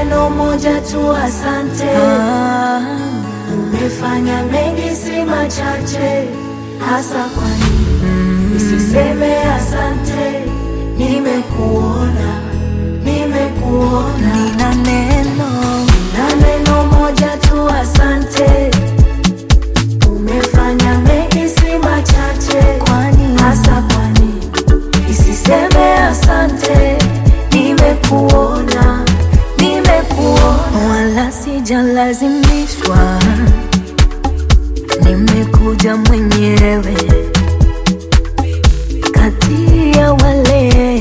neno moja tu, asante. Ah, Umefanya mengi, si machache, hasa kwani nisiseme asante? Nimekuona, nimekuona nina neno na neno moja tu, asante. Umefanya mengi, si machache, kwani hasa kwani isiseme asante? Nimekuona, nimekuona wala sijalazimishwa, nimekuja mwenyewe kati ya wale